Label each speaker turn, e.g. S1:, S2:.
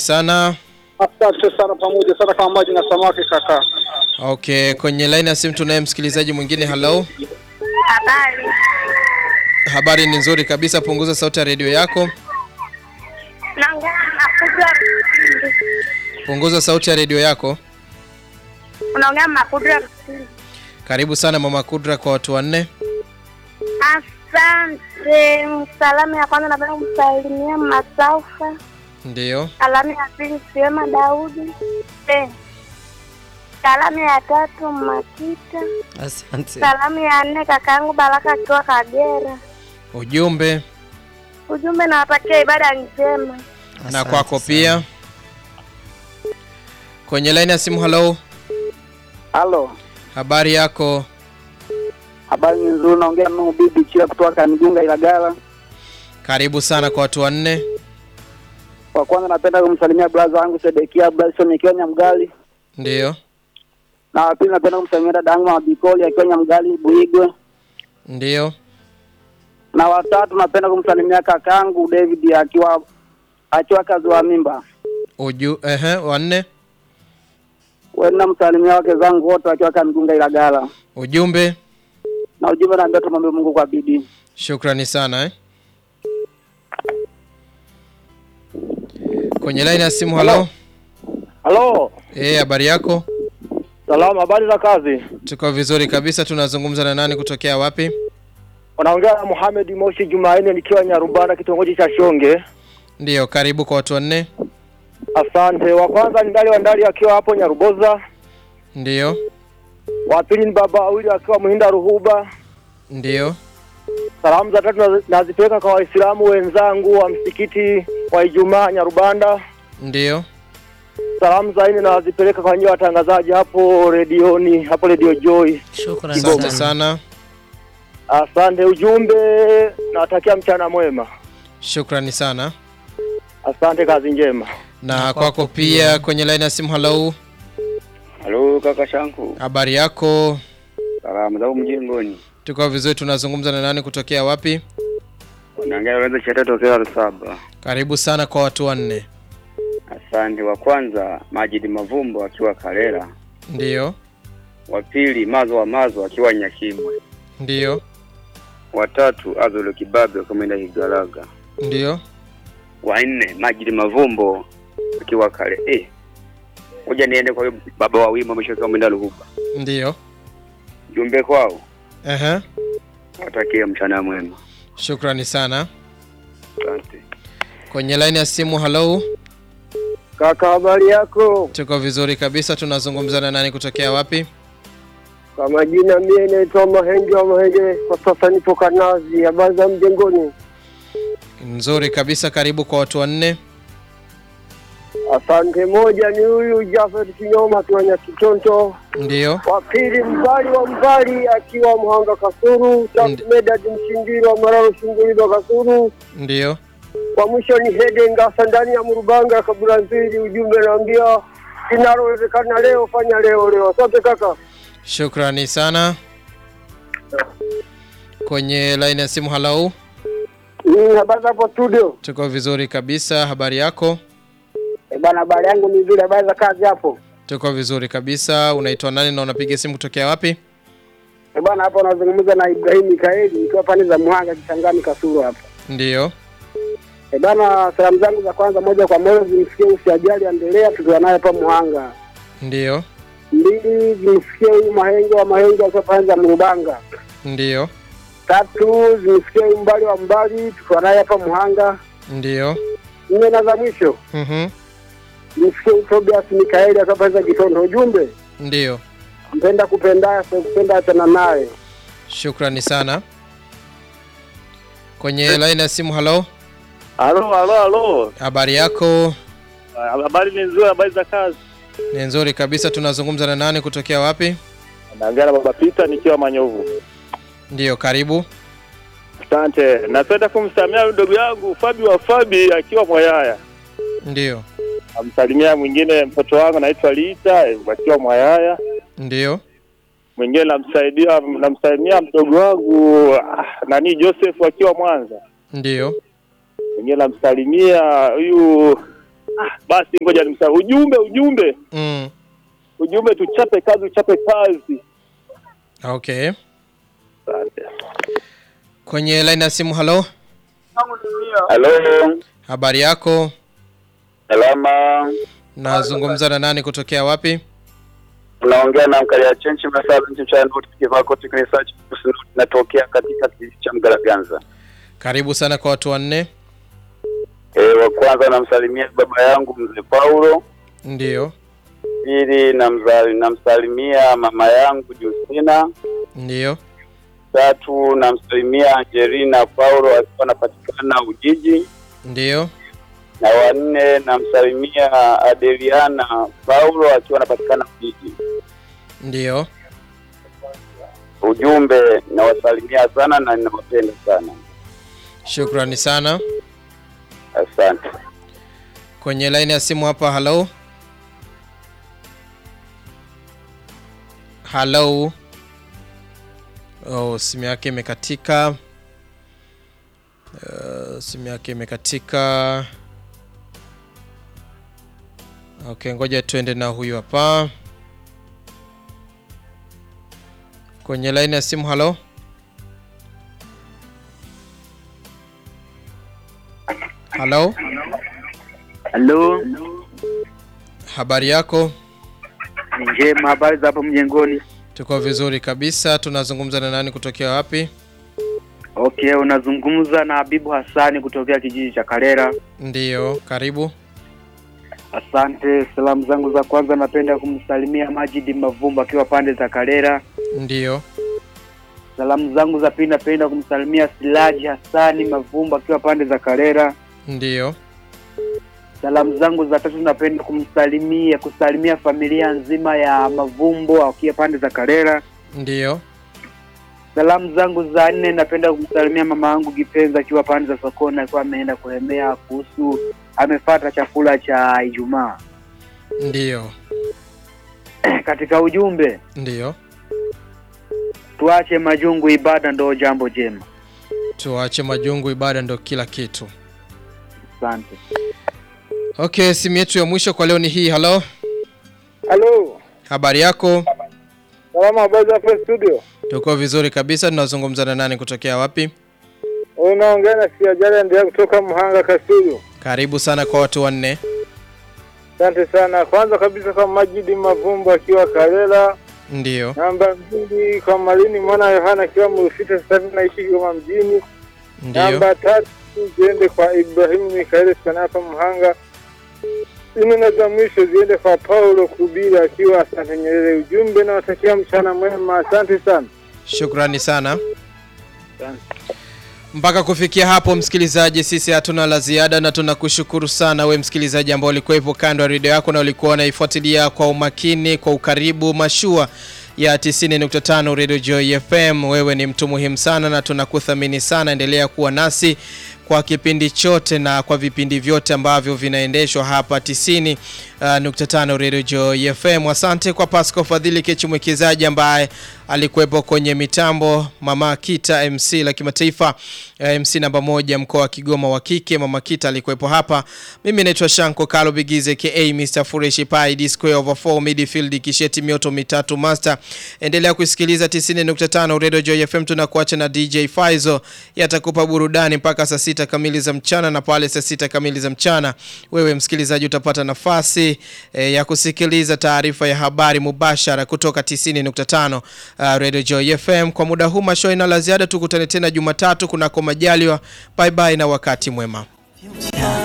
S1: sana.
S2: Asante sana, pamoja sana kama maji na samaki kaka.
S1: Okay, kwenye line ya simu tunaye msikilizaji mwingine. Hello,
S3: Habari.
S1: habari ni nzuri kabisa. Punguza sauti ya redio yako,
S3: Naongea na Kudra.
S1: punguza sauti ya redio yako.
S3: Unaongea na Kudra.
S1: Karibu sana mama Kudra kwa watu wanne.
S3: Asante. Salamu ya kwanza napenda kumsalimia Masaufa.
S1: Ndiyo,
S3: Salamu ya pili Siwema Daudi. Eh. Salamu ya tatu Makita.
S4: Asante.
S3: Salamu ya nne kakaangu Baraka akiwa Kagera.
S1: ujumbe
S3: Ujumbe nawatakia ibada njema.
S1: na
S4: Asante
S1: kwako
S4: sana.
S1: pia. Kwenye line ya simu. Hello,
S2: Halo,
S1: habari yako?
S2: habari ni nzuri. Naongea na bibi Chia kutoka Kanigunga Ilagala.
S1: Karibu sana kwa watu wanne.
S2: Kwa kwanza napenda kumsalimia brother wangu Sedekia Bryson akiwa Nyamgali,
S1: Ndiyo,
S2: na wa pili napenda kumsalimia dada yangu Mama Bikoli akiwa Nyamgali Buigwe,
S1: ndiyo,
S2: na watatu napenda kumsalimia kakangu David akiwa akiwa kazi wa mimba.
S1: uju ehe, wanne,
S2: Wenda msalimia wake zangu wote wakiwa Kanigunga Ilagala,
S1: ujumbe.
S2: na ujumbe naambia tumwombe Mungu kwa bidii.
S1: Shukrani sana eh. Kwenye line ya simu. Hello,
S5: Halo,
S1: eh, habari yako?
S5: salamu, habari za kazi?
S1: Tuko vizuri kabisa. Tunazungumza na nani kutokea wapi?
S5: Unaongea na Mohamed Moshi Jumanne nikiwa Nyarubanda kitongoji cha Shonge.
S1: Ndiyo, karibu kwa watu wanne.
S5: Asante. Wa kwanza ni Ndali wa Ndali akiwa hapo Nyaruboza.
S1: Ndiyo,
S5: Wa pili ni Baba Awili akiwa Muhinda Ruhuba.
S1: ndiyo,
S5: Salamu za tatu nazi- nazipeleka kwa Waislamu wenzangu wa msikiti wa Ijumaa Nyarubanda.
S1: ndiyo.
S5: Salamu za nne nazipeleka kwa nyinyi watangazaji hapo redioni, hapo Radio Joy.
S4: Shukrani
S1: Asante
S4: sana.
S1: sana,
S5: Asante. Ujumbe nawatakia mchana mwema.
S1: shukrani sana
S5: Asante, kazi njema.
S1: na kwako pia. Kwenye line ya simu. Hello,
S6: Halo kaka Shanku,
S1: habari yako?
S6: salamu za mjengoni.
S1: Tuko vizuri. Tunazungumza na nani kutokea wapi?
S6: Unaongea unaweza chata tokea saba.
S1: Karibu sana kwa watu wanne.
S6: Asante. Wa kwanza Majid Mavumbo akiwa Karera,
S1: Ndiyo,
S6: wa pili Mazo wa Mazo akiwa Nyakimwe,
S1: ndiyo,
S6: wa tatu Azolo Kibabe akaenda Higalaga,
S1: ndiyo.
S6: wa nne Majid Mavumbo akiwa Kare. Eh, ngoja niende kwa huyo baba wa wima mwisho kama mwenda Ruhuba.
S1: Ndiyo.
S6: Jumbe kwao,
S1: Ehe.
S6: watakie mchana mwema.
S1: Shukrani sana.
S6: Asante.
S1: Kwenye line ya simu. Hello,
S5: Kaka, habari yako?
S1: tuko vizuri kabisa. Tunazungumza na nani kutokea wapi?
S5: Kwa majina mie naitwa Mahenge wa Mahenge, kwa sasa nipo Kanazi. Habari za mjengoni?
S1: Nzuri kabisa. Karibu kwa watu wanne.
S5: Asante. Moja ni huyu Jafet Kinyoma akiwa Nyakitonto,
S1: Ndiyo,
S5: wa pili Mbali wa Mbali akiwa Mhanga Kasuru, tatu
S1: Ndi-
S5: Medad Mshindiro wa Mararo Shungulilo Kasuru,
S1: ndiyo,
S5: wa mwisho ni Hede Ngasa ndani ya Murubanga Kaburazili. Ujumbe naambia linalowezekana leo fanya leo leo. Asante kaka.
S1: shukrani sana. Kwenye line ya simu. Hello,
S5: Mm, Habari za hapo studio?
S1: tuko vizuri kabisa. Habari yako?
S5: Eh, Bana, habari yangu ni nzuri. Habari za kazi hapo?
S1: Tuko vizuri kabisa. Unaitwa nani na unapiga simu kutokea wapi?
S5: Eh, Bana, hapa unazungumza na Ibrahim Mikaeli nikiwa pande za Muhanga Kisangani Kasuru hapa.
S1: Ndiyo,
S5: Eh, bana, salamu zangu za kwanza moja kwa moja zimfikie usijali endelea tukiwa naye hapa Muhanga.
S1: ndiyo,
S5: Mbili zimfikie huyu Mahenge wa Mahenge akiwa pande za Mrubanga.
S1: ndiyo,
S5: Tatu zimfikie huyu Mbali wa Mbali tukiwa naye hapa Muhanga.
S1: ndiyo.
S5: Nne na za mwisho
S1: Mhm.
S5: zimfikie huyu Tobias Mikaeli akiwa pande za Kitondo. Ujumbe
S1: Ndiyo,
S5: mpenda kupendaya sio kupenda achana naye.
S1: shukrani sana. Kwenye line ya simu. Hello,
S5: Halo, halo, halo.
S1: habari yako?
S5: Habari ni nzuri, habari za kazi.
S1: Ni nzuri kabisa. Tunazungumza na nani kutokea wapi?
S5: Naongea na Baba Pita nikiwa Manyovu.
S1: Ndiyo, karibu.
S5: Asante. Napenda kumsamia ndugu yangu Fabi wa Fabi akiwa Mwayaya.
S1: Ndiyo,
S5: Amsalimia mwingine mtoto wangu anaitwa Lita akiwa Mwayaya.
S1: ndiyo,
S5: Mwingine namsaidia namsalimia mdogo wangu ah, nani Joseph akiwa Mwanza.
S1: ndiyo,
S5: Mwingine namsalimia huyu basi ngoja nimsahau. Ujumbe, ujumbe,
S1: Mm.
S5: ujumbe, tuchape kazi, uchape kazi.
S1: Okay.
S5: Asante.
S1: Kwenye line ya simu, halo,
S6: Halo,
S1: habari yako?
S6: salama.
S1: Nazungumza na nani kutokea wapi?
S6: Unaongea na Mkalia Chenchi Masabu nchi cha Noti Kivako Research natokea katika kijiji cha Mgalaganza.
S1: Karibu sana kwa watu wanne.
S6: E, wa kwanza namsalimia baba yangu mzee Paulo.
S1: Ndiyo,
S6: Pili namzali namsalimia mama yangu Justina.
S1: ndiyo,
S6: Tatu namsalimia Angelina Paulo akiwa anapatikana Ujiji.
S1: ndiyo.
S6: na wanne namsalimia Adeliana Paulo akiwa anapatikana Ujiji.
S1: Ndiyo.
S6: Ujumbe nawasalimia sana na ninawapenda sana,
S1: Shukrani sana.
S6: asante.
S1: Kwenye line ya simu hapa, halo, halo. Oh, simu yake imekatika. Uh, simu yake imekatika. Okay, ngoja tuende na huyu hapa kwenye line ya simu. Halo, halo,
S4: Halo,
S1: habari yako?
S4: ni njema. Habari za hapo mjengoni?
S1: Tuko vizuri kabisa. Tunazungumza na nani kutokea wapi?
S4: Okay, unazungumza na Habibu Hassani kutokea kijiji cha Karera.
S1: Ndiyo, karibu.
S4: Asante. Salamu zangu za kwanza napenda kumsalimia Majidi Mavumba akiwa pande za Karera.
S1: Ndiyo,
S4: Salamu zangu za pili napenda kumsalimia Silaji Hassani Mavumba akiwa pande za Karera.
S1: ndiyo,
S4: Salamu zangu za tatu napenda kumsalimia kusalimia familia nzima ya Mavumbo akiwa pande za Karera.
S1: ndiyo,
S4: Salamu zangu za nne napenda kumsalimia mama yangu kipenzi akiwa pande za sokoni, akiwa ameenda kulemea kuhusu amefata chakula cha Ijumaa.
S1: ndiyo,
S4: Katika ujumbe,
S1: ndiyo.
S4: tuache majungu, ibada ndo jambo jema.
S1: Tuache majungu, ibada ndo kila kitu.
S4: Asante.
S1: Okay, simu yetu ya mwisho kwa leo ni hii. Halo,
S5: Halo,
S1: habari yako?
S5: salama, habari za hapa studio?
S1: Tuko vizuri kabisa. Tunazungumza na nani kutokea wapi?
S5: Unaongea na Siajala ndio kutoka Mhanga Kasulu.
S1: Karibu sana kwa watu wanne.
S5: Asante sana. Kwanza kabisa kwa Majidi Mavumbo akiwa Karela,
S1: Ndiyo,
S5: namba mbili kwa Malini mwana Yohana akiwa Mrufita, sasa hivi naishi Kigoma mjini.
S1: ndiyo,
S5: Namba tatu ziende kwa Ibrahimu Mikaeli sana hapa Mhanga. Nne na za mwisho ziende kwa Paulo Kubila akiwa Asante Nyerere. Ujumbe nawatakia mchana mwema, asante sana.
S1: shukrani sana. Mpaka kufikia hapo, msikilizaji, sisi hatuna la ziada na tunakushukuru sana we msikilizaji ambao ulikuwepo kando ya redio yako na ulikuwa unaifuatilia kwa umakini, kwa ukaribu mashua ya 90.5 Radio Joy FM. Wewe ni mtu muhimu sana na tunakuthamini sana. Endelea kuwa nasi kwa kipindi chote na kwa vipindi vyote ambavyo vinaendeshwa hapa 90.5 Radio Joy FM. Asante kwa Pasco Fadhili Kechi mwekezaji ambaye alikuwepo kwenye mitambo, Mama Kita MC la kimataifa, eh, MC namba moja mkoa wa Kigoma wa kike. Mama Kita alikuwepo hapa. Mimi naitwa Shanko Kalo Bigize ka Mr Fureshi Pai D square over 4 midfield kisheti mioto mitatu master. Endelea kusikiliza 90.5 Radio Joy FM. Tunakuacha na DJ Faizo yatakupa burudani mpaka saa sita kamili za mchana, na pale saa sita kamili za mchana wewe msikilizaji utapata nafasi eh, ya kusikiliza taarifa ya habari mubashara kutoka 90.5 uh, Radio Joy FM. Kwa muda huu mashow ina la ziada, tukutane tena Jumatatu kunako majaliwa. Bye bye na wakati mwema.